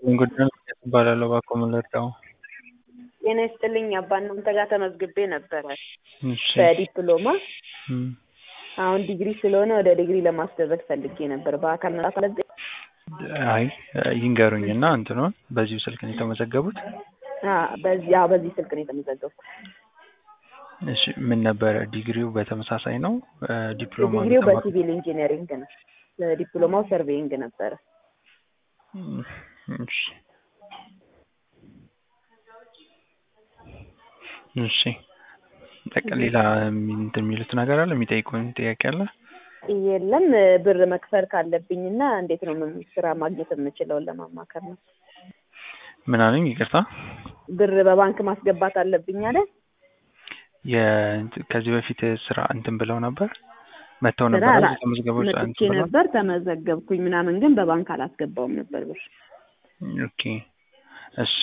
ጉዳይ እባላለሁ እባክዎ ምን ልርዳዎ? ጤና ይስጥልኝ አባ እናንተ ጋር ተመዝግቤ ነበረ እሺ በዲፕሎማ እም አሁን ዲግሪ ስለሆነ ወደ ዲግሪ ለማስደረግ ፈልጌ ነበር በአካል መምጣት አለብኝ? አይ ይንገሩኝ እና እንትኑን በዚሁ ስልክ ነው የተመዘገቡት? አዎ በዚህ አዎ በዚህ ስልክ ነው የተመዘገብኩት። እሺ ምን ነበረ ዲግሪው በተመሳሳይ ነው ዲፕሎማ ዲግሪው በሲቪል ኢንጂነሪንግ ነው ዲፕሎማው ሰርቬይንግ ነበረ። እሺ እሺ በቃ ሌላ እንትን የሚሉት ነገር አለ የሚጠይቁን ጥያቄ አለ? የለም ብር መክፈል ካለብኝና እንዴት ነው ምን ስራ ማግኘት የምችለውን ለማማከር ነው። ምን አሉኝ ይቅርታ? ብር በባንክ ማስገባት አለብኝ አይደል? የ ከዚህ በፊት ስራ እንትን ብለው ነበር መጥተው ስራ ነበር አላ- እዚህ ተመዝግበው መጥቼ እንትን ብለው ነበር ተመዘገብኩኝ ምናምን ግን በባንክ አላስገባውም ነበር ብር። ኦኬ እሺ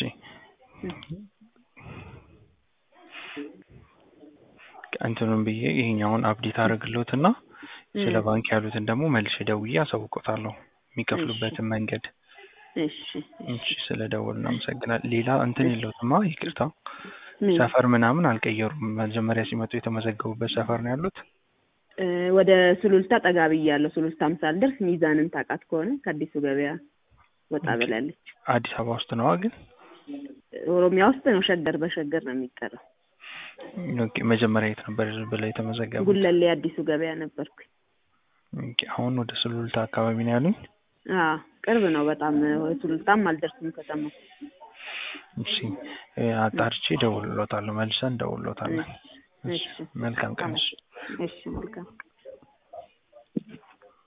እንትኑን ብዬ ይሄኛውን አፕዴት አደርግልዎትና ስለ ባንክ ያሉትን ደግሞ መልሼ ደውዬ አሳውቅዎታለሁ የሚከፍሉበትን መንገድ። እሺ እሺ ስለ ደወሉ እናመሰግናለን። ሌላ እንትን የለዎትማ ይቅርታ ምን? ሰፈር ምናምን አልቀየሩም መጀመሪያ ሲመጡ የተመዘገቡበት ሰፈር ነው ያሉት? እ ወደ ሱሉልታ ጠጋ ብያለሁ። ሱሉልታም ሳልደርስ ሚዛንን ታውቃት ከሆነ ከአዲሱ ገበያ ወጣ ብላለች። አዲስ አበባ ውስጥ ነዋ ግን? ኦሮሚያ ውስጥ ነው ሸገር በሸገር ነው የሚጠራው። ኦኬ መጀመሪያ የት ነበር ብለው የተመዘገቡት? ጉለሌ አዲሱ ገበያ ነበርኩኝ። ኦኬ አሁን ወደ ሱሉልታ አካባቢ ነው ያሉኝ? አዎ ቅርብ ነው በጣም ሱሉልታም አልደርስም ከተማው። እሺ እ አጣርቼ እደውልልዎታለሁ መልሰን እንደውልልዎታለን። እሺ መልካም ቀን እሺ። እሺ መልካም